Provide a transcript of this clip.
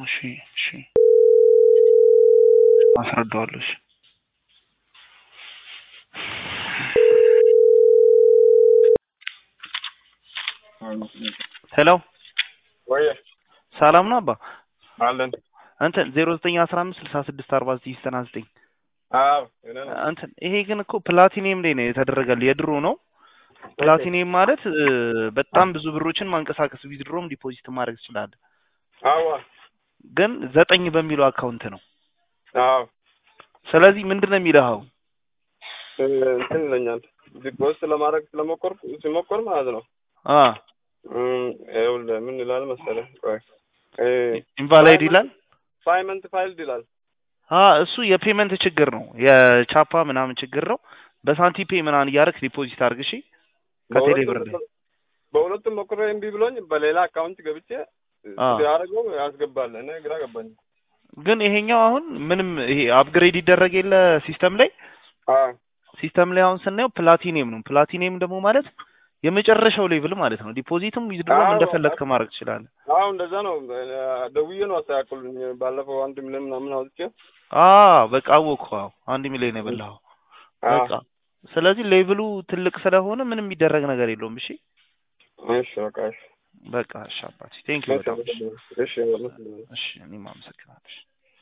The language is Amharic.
እሺ እሺ አስረዳዋለሁ። እሺ ሄሎ ወይ ሰላም ነው አባ አለን እንትን ዜሮ ዘጠኝ አስራ አምስት ስልሳ ስድስት አርባ ዘጠኝ ዘጠና ዘጠኝ አዎ እኔ ነው እንትን ይሄ ግን እኮ ፕላቲኒየም ላይ ነው የተደረገልህ የድሮ ነው ፕላቲኒየም ማለት እ፣ በጣም ብዙ ብሮችን ማንቀሳቀስ ዊዝድሮም ዲፖዚት ማድረግ ትችላለህ አዋ ግን ዘጠኝ በሚለው አካውንት ነው አዎ ስለዚህ ምንድን ነው የሚልህ አሁን እ፣ እንትን ይለኛል ዲፖዚት ለማድረግ ስለሞከርኩ ሲሞከር ማለት ነው አ እም፣ ይኸውልህ ምን ይላል መሰለህ ቆይ እ፣ ኢንቫላይድ ይላል ፓይመንት ፋይልድ ይላል አ እሱ የፔመንት ችግር ነው የቻፓ ምናምን ችግር ነው በሳንቲፔ ምናምን እያደረግ ዲፖዚት አድርግ እሺ ከቴሌ ብር ላይ በሁለቱም- በሁለቱም ሞክሬ እምቢ ብሎኝ በሌላ አካውንት ገብቼ አዎ። ሲያደርገው ያስገባል እኔ ግራ ገባኝ ግን ይሄኛው አሁን ምንም ይሄ አፕግሬድ ይደረግ የለ ሲስተም ላይ አዎ ሲስተም ላይ አሁን ስናየው ፕላቲኒየም ነው ፕላቲኒየም ደግሞ ማለት የመጨረሻው ሌቭል ማለት ነው ዲፖዚትም ዊዝድሮም አዎ። እንደፈለግክ ማድረግ ትችላለህ አዎ እንደዛ ነው እ፣ ደውዬ ነው አስተካክሉኝ ባለፈው አንድ ሚሊዮን ምናምን አውጥቼ አ በቃ አወቅኩ አዎ አንድ ሚሊዮን የበላኸው አዎ በቃ ስለዚህ ሌቭሉ ትልቅ ስለሆነ ምንም የሚደረግ ነገር የለውም እሺ እሺ በቃ እሺ በቃ እሺ አባቴ ቴንክ ዩ በጣም እሺ እሺ እሺ እሺ እኔም አመሰግናለሁ እሺ